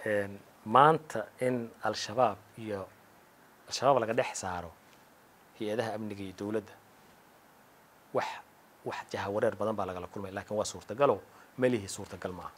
maanta in al-shabaab iyo al-shabaab laga dhex saaro hay-adaha amniga iyo dowladda wax wax jahawareer badan baa lagala kulmaya lakin waa suurtagalo melihii suurtagal maaha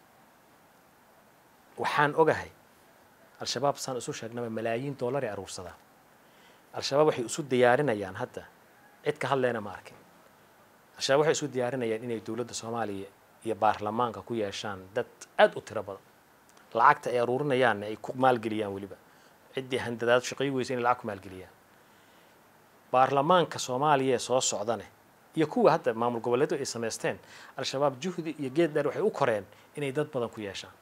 waxaan ogahay al-shabaab saan isu sheegnaba malaayiin dollar ay aruursadaan al-shabaab waxay isu diyaarinayaan hadda cid ka hadlayna ma arkin al-shabaab waxay isu diyaarinayaan inay dowladda soomaaliya iyo baarlamaanka ku yeeshaan dad aada u tiro badan lacagta ay aruurinayaanna ay ku maalgeliyaan weliba ciddii handadaad shaqay weysa inay lacag ku maalgeliyaan baarlamaanka soomaaliya ee soo socdane iyo kuwa hadda maamul goboleedu ay samaysteen al-shabaab juhdi iyo geed dheer waxay u koreen inay dad badan ku yeeshaan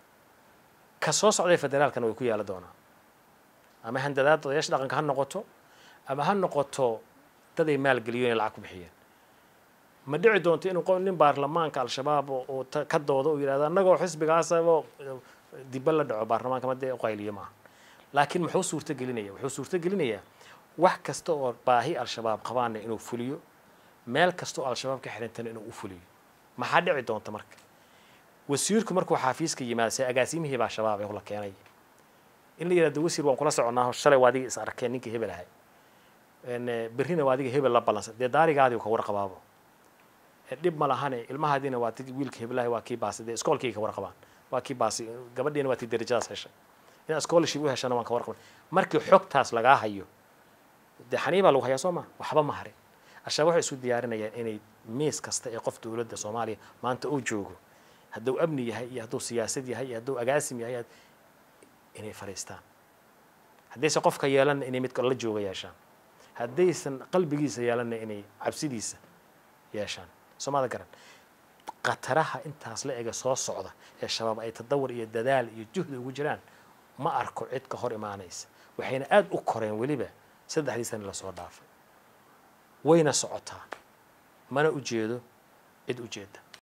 ka soo socday federaalkana way ku yaala doonaa ama handadaad odayaasha dhaqanka ha noqoto ama ha noqoto dad ay maalgeliyo inay lacag ku bixiyeen ma dhici doonto inuu nin baarlamaanka al-shabaab oo ka doodo uu yidhahdo annagoo xisbigaasabo diba la dhaco baarlamaanka madee uqayliyo maaha laakiin muxuu suurto gelinaya wuxuu suurto gelinayaa wax kasta oo baahi al-shabaab qabaana inuu fuliyo meel kasta oo al-shabaab ka xirintana inuu u fuliyo maxaa dhici doonta marka wasiirku markuu xaafiiska yimaado se agaasimihii baa shabaab ee la keenay in la yidhahdo wasiir waan kula soconaa shalay waa adiga is arkeen ninkii hebel ahay berrina waa adiga hebel la ballansan dee daarigaadii ka warqabaabo dhib ma lahane ilmahaadiina waa wiilka heblahay waa kii baasi dee iskoolkii ka warqabaan waa kii baasi gabadhiina waa tii darajadaas heshay inaad scholarship u heshana waan ka warqaban markii xogtaas lagaa hayo dee xanii baa lagu hayaa soo ma waxba ma harin al-shabaab waxay isu diyaarinayaan inay miis kasta ee qof dowladda soomaaliya maanta uu joogo hadduu amni yahay iyo hadduu siyaasad yahay iyo hadduu agaasim yahay inay fariistaan haddaysan qofka yeelanna inay mid la jooga yeeshaan haddaysan qalbigiisa yeelanna inay cabsidiisa yeeshaan soomada garan khataraha intaas la ega soo socda ee shabaab ay tadawur iyo dadaal iyo juhdi ugu jiraan ma arko cid ka hor imaanaysa waxayna aada u koreen weliba saddexdii sani lasoo dhaafay wayna socotaa mana ujeedo cid ujeeda